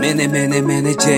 Mene mene mene J.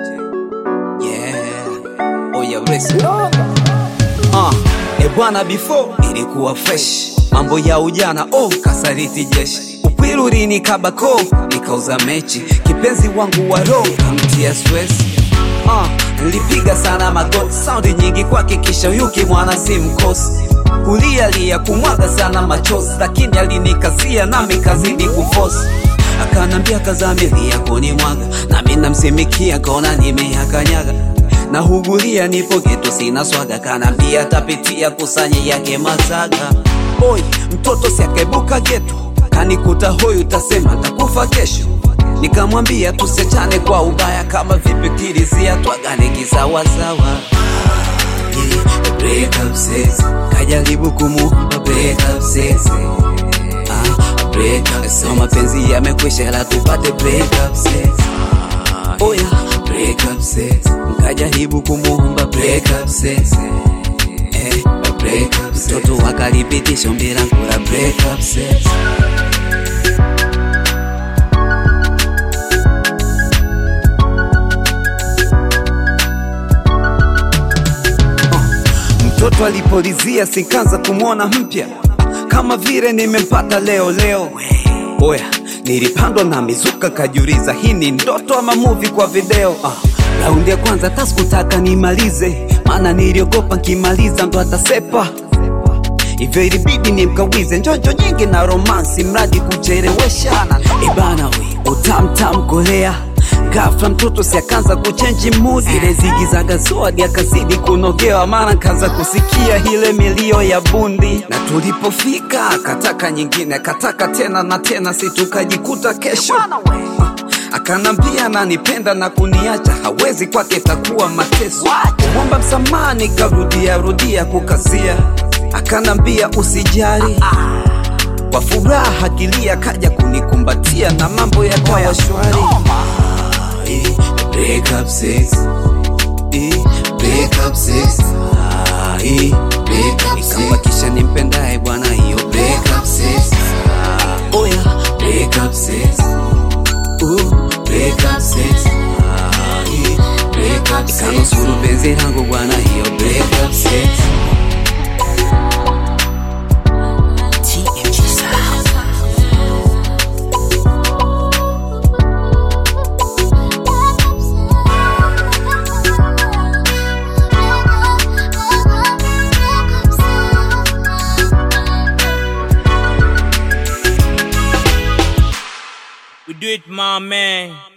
Yeah. Oh yeah, listen. Uh, e bwana before ilikuwa fresh. Mambo ya ujana oh kasariti jeshi. Upwilu lini kabako nikauza mechi. Kipenzi wangu wa roho kamtia stress. Uh, nilipiga sana magoti saundi nyingi kwake kisha yuki mwana si mkosi kulialia kumwaga sana machozi lakini alinikazia nami kazidi kufosi akanambia kazamilia kunimwaga nami namsimikia kona nimeyakanyaga na hugulia nipo geto sina swaga kanambia tapitia kusanyi yake mazaga oi mtoto siakaibuka geto kanikuta hoyu tasema takufa kesho nikamwambia tusechane kwa ubaya kama vipi kilizia twagane kisawasawa Yeah, break up sis kajaribu kumuomba break up sis ah, break up so mapenzi yamekwisha la tupate break up sis oh yeah, break up sis kajaribu kumuomba break up sis eh, break up sis mtoto wakalipitisha ombi langu la break up sis mtoto alipolizia sikanza kumwona mpya kama vile nimempata leo leo oya nilipandwa na mizuka kajiuliza hii ni ndoto ama muvi kwa video ah, raundi ya kwanza taskutaka nimalize maana niliogopa nkimaliza ndo atasepa hivyo ilibidi nimkawize njojo nyingi na romansi mradi kuchelewesha ibana we utamtam kolea Ghafla mtoto si akaanza kuchenji mood, ile zigizaga zoadi akazidi kunogewa, maana kaanza kusikia ile milio ya bundi, na tulipofika akataka nyingine, akataka tena na tena, si tukajikuta kesho akanambia ananipenda na kuniacha hawezi, kwake takuwa mateso. Kumwomba msamaha nikarudia rudia kukazia, akanambia usijali kwa furaha akilia kaja kunikumbatia na mambo yakawa shwari. Eh, break up sis. Eh, break up sis. Ah, eh, break up sis. Nikambakisha nimpendaye bwana hiyo break up sis. Ah, oh yeah, break up sis. Ooh, break up sis. Ah, eh, break up sis. Nikanusuru penzi langu bwana hiyo break up sis. TMG Sound. We do it, my man.